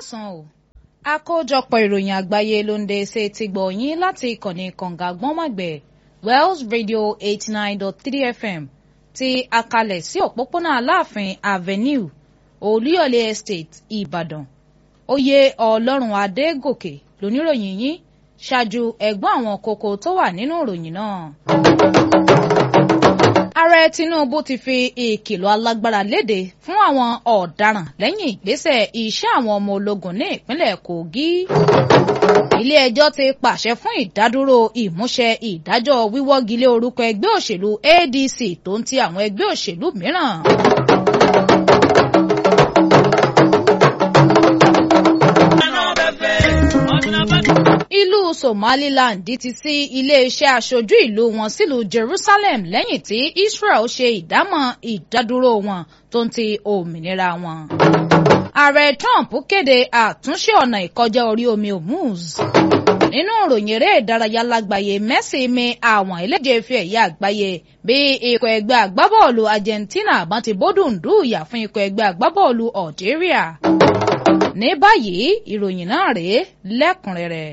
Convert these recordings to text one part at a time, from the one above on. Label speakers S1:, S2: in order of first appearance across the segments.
S1: káàsán o àkójọpọ̀ ìròyìn àgbáyé ló ń dé ṣe ti gbọ̀ yín láti ìkànnì kànga gbọ́nmọ̀gbẹ̀ Wells Radio eighty nine dot three FM ti àkàlẹ̀ sí òpópónà Aláàfin Avenue Olúyọ̀lé Estate Ìbàdàn oyè Ọlọ́run Adégòkè lóníròyìn yín ṣáájú ẹ̀gbọ́n àwọn kókó tó wà nínú ìròyìn náà. Ààrẹ Tinubu ti fi ìkìlọ̀ alágbára léde fún àwọn ọ̀daràn lẹ́yìn ìgbésẹ̀ iṣẹ́ àwọn ọmọ ológun ní ìpínlẹ̀ Kogi. Ilé ẹjọ́ ti pàṣẹ fún ìdádúró ìmúṣẹ ìdájọ́ wíwọ́gilé orúkọ ẹgbẹ́ òṣèlú ADC tó ń ti àwọn ẹgbẹ́ òṣèlú mìíràn. Ìlú Somaliland ti sí iléeṣẹ́ aṣojú ìlú wọn sílùú Jerusalem lẹ́yìn tí Israel ṣe ìdámọ̀ ìdádúró wọn tó ń ti òmìnira wọn. Ààrẹ Trump kéde àtúnṣe ọ̀nà ìkọjá orí omi Hormuz. Nínú ìròyìn eré ìdárayá lágbàáyé Messi mi àwọn eléje fi ẹ̀yà àgbáyé bí ikọ̀ ẹgbẹ́ agbábọ́ọ̀lù Argentina bá ti bódùn dùúyà fún ikọ̀ ẹgbẹ́ agbábọ́ọ̀lù Algeria. Ní báyìí ìròyìn náà rèé lẹ́kùnrẹ́rẹ́.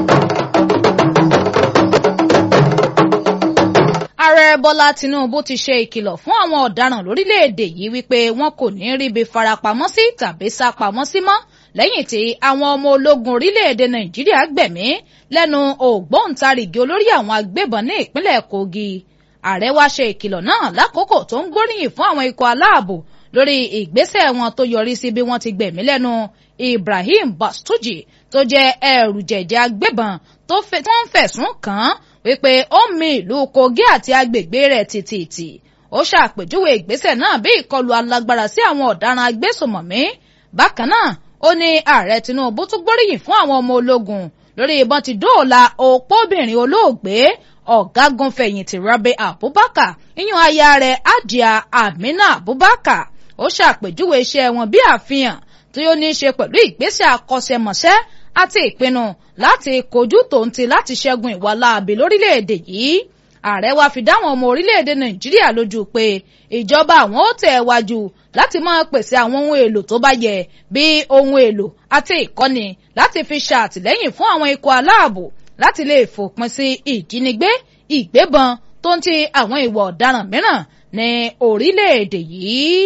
S1: Ààrẹ Bọ́lá Tinubu ti ṣe ìkìlọ̀ fún àwọn ọ̀daràn lórílẹ̀‐èdè yìí wípé wọn kò ní ríbi farapamọ́ sí tàbí sá pamọ́ sí mọ́ lẹ́yìn tí àwọn ọmọ ológun orílẹ̀‐èdè Nàìjíríà gbẹ̀mí lẹ́nu ògbóǹtarìgì olórí àwọn agbébọn ní ìpínlẹ̀ Kogi. Ààrẹ wá ṣe ìkìlọ̀ náà lákòókò tó ń gbóríyìn fún àwọn ikọ̀ aláàbò lórí ìgbésẹ̀ wọn tó yọrí sí bí wọ́n ti gbẹ̀mí lẹ́nu Ibrahim Bastuji tó jẹ́ ẹrù jẹ̀jẹ̀ agbébọn tó ń fẹ̀sùn kàn án wípé ó mi ìlú Kogi àti agbègbè rẹ̀ tìtìtì ó ṣàpèjúwe ìgbésẹ̀ náà bí ìkọlù alágbára sí àwọn ọ̀daràn agbésùmọ̀mí bákan náà ó ní ààrẹ Tinubu tún gbóríyìn fún àwọn ọmọ ológun lórí ìbọn ti dóòlà òpóbìnrin olóògbé ọ̀gágun fẹ̀yìntì Rabi Abubakar iyún aya rẹ̀ Hajiya Amina Abubakar ó ṣàpèjúwe iṣẹ́ wọn bí àfihàn tí ó ní í ṣe pẹ̀lú ìgbésẹ̀ akọ́ṣẹ́mọṣẹ́ àti ìpinnu láti kojú tòǹtì láti ṣẹ́gun ìwà láabi lórílẹ̀‐èdè yìí ààrẹ wa fi dáwọn ọmọ orílẹ̀‐èdè nàìjíríà lójú pé ìjọba àwọn ó tẹ̀ wájú láti máa pèsè àwọn ohun èlò tó bá yẹ bí ohun èlò àti ìkọ́ni láti fi ṣàtìlẹ́yìn fún àwọn ikọ̀ aláàbò láti lè fòpin sí ìjínigbé ìgbébọn tó ń ti àwọn ìwà ọ̀daràn mìíràn ní orílẹ̀‐èdè yìí.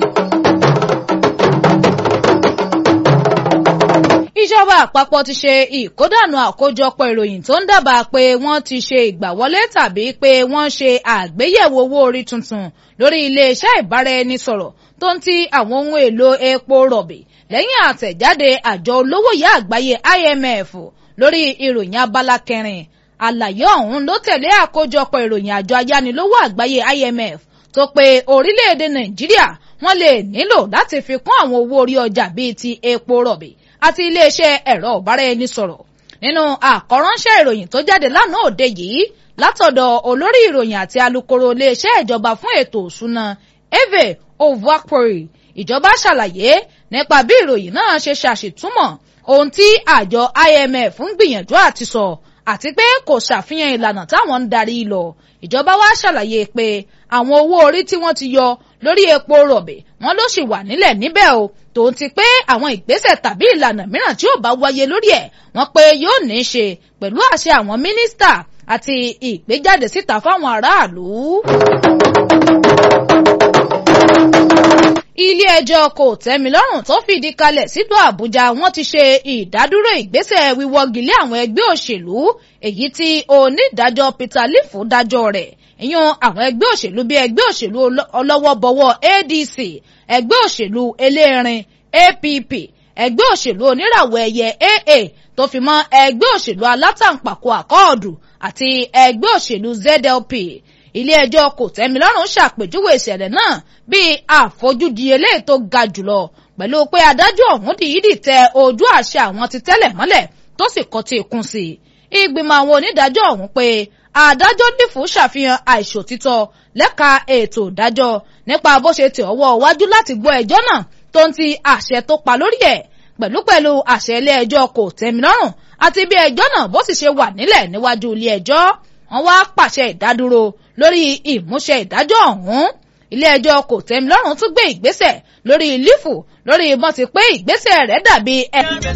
S1: ìjọba àpapọ̀ ti ṣe ìkódànù àkójọpọ̀ ìròyìn tó ń dábàá pé wọ́n ti ṣe ìgbàwọlé tàbí pé wọ́n ṣe àgbéyẹ̀wò owó orí tuntun lórí iléeṣẹ́ ìbáraẹnisọ̀rọ̀ tó ń ti àwọn ohun èlò epo rọ̀bì lẹ́yìn àtẹ̀jáde àjọ olówóyè àgbáyé IMF lórí ìròyìn abala kẹrin àlàyé ọ̀hún ló tẹ̀lé àkójọpọ̀ ìròyìn àjọ ayánilówó àgbáyé IMF tó pé orílẹ̀-èdè Nàìjíríà wọ́n lè nílò láti fi kún àwọn owó orí ọjà bíi ti epo rọ̀bì àti iléeṣẹ́ ẹ̀rọ ọ̀bára-ẹni-sọ̀rọ̀ nínú àkọ́ránṣẹ́ ìròyìn tó jáde lánàá òde yìí látọ̀dọ̀ olórí ìròyìn àti alukoro iléeṣẹ́ ìjọba fún ètò òṣùnà Eve Ovakpori ìjọba ṣàlàyé nípa bí ìròyìn náà ṣe ṣàṣìtúmọ̀ ohun tí àjọ IMF ń gbìyànjú àti sọ àti pé kò ṣàfihàn ìlànà táwọn ń darí lọ ìjọba wa ṣàlàyé pé àwọn owó orí tí wọ́n ti yọ lórí epo rọ̀bì wọ́n ló sì wà nílẹ̀ níbẹ̀ o tòun ti pé àwọn ìgbésẹ̀ tàbí ìlànà mìíràn tí ó bá wáyé lórí ẹ̀ wọ́n pé yóò ní í ṣe pẹ̀lú àṣẹ àwọn mínísítà àti ìgbéjáde síta fáwọn aráàlú. ilé-ẹjọ́ kò tẹ́milọ́rùn tó fìdí kalẹ̀ sílùú àbújá wọ́n ti ṣe ìdádúró ìgbésẹ̀ wíwọ́gilé àwọn ẹgbẹ́ òṣèlú èyí tí onídàájọ́ peter lifu dájọ́ rẹ̀ ìyún àwọn ẹgbẹ́ òṣèlú bíi ẹgbẹ́ òṣèlú ọlọ́wọ́bọwọ́ adc ẹgbẹ́ òṣèlú elérin app ẹgbẹ́ òṣèlú oníràwọ̀ ẹ̀yẹ aa tó fi mọ́ ẹgbẹ́ òṣèlú alátàǹpàkò àkọọ̀dù àti ẹgbẹ́ òṣèlú zlp ilé-ẹjọ́ kòtẹ́milọ́rùn ṣàpèjúwe ìṣẹ̀lẹ̀ náà bíi àfojúdi eléyìí tó ga jùlọ pẹ̀lú pé adájọ́ ọ̀hún dìídì tẹ ojú àṣẹ àwọn ti tẹ́lẹ̀ mọ́lẹ̀ tó sì kọ́ tí ikún sí i. ìgbìmọ̀ àwọn onídàájọ́ ọ̀hún pé adájọ́ dìfú ṣàfihàn àìṣòtítọ́ lẹ́ka ètò ìdájọ́ nípa bó ṣe tẹ̀ ọwọ́ wájú láti gbọ́ ẹjọ́ náà tó ń ti àṣẹ tó pa lórí ẹ̀ pẹ̀lúpẹ̀lú àṣẹ ilé-ẹjọ́ kòtẹ́milọ́rùn àti bí ẹjọ́ náà bó sì ṣe wà nílẹ̀ níwájú ilé-ẹjọ́ wọ́n wá pàṣẹ ìdádúró lórí ìmúṣẹ ìdájọ́ ọ̀hún ilé-ẹjọ́ kò tẹ́milọ́rùn tún gbé ìgbésẹ̀ lórí lífù lórí ìbọn ti pé ìgbésẹ̀ rẹ̀ dàbí ẹ̀.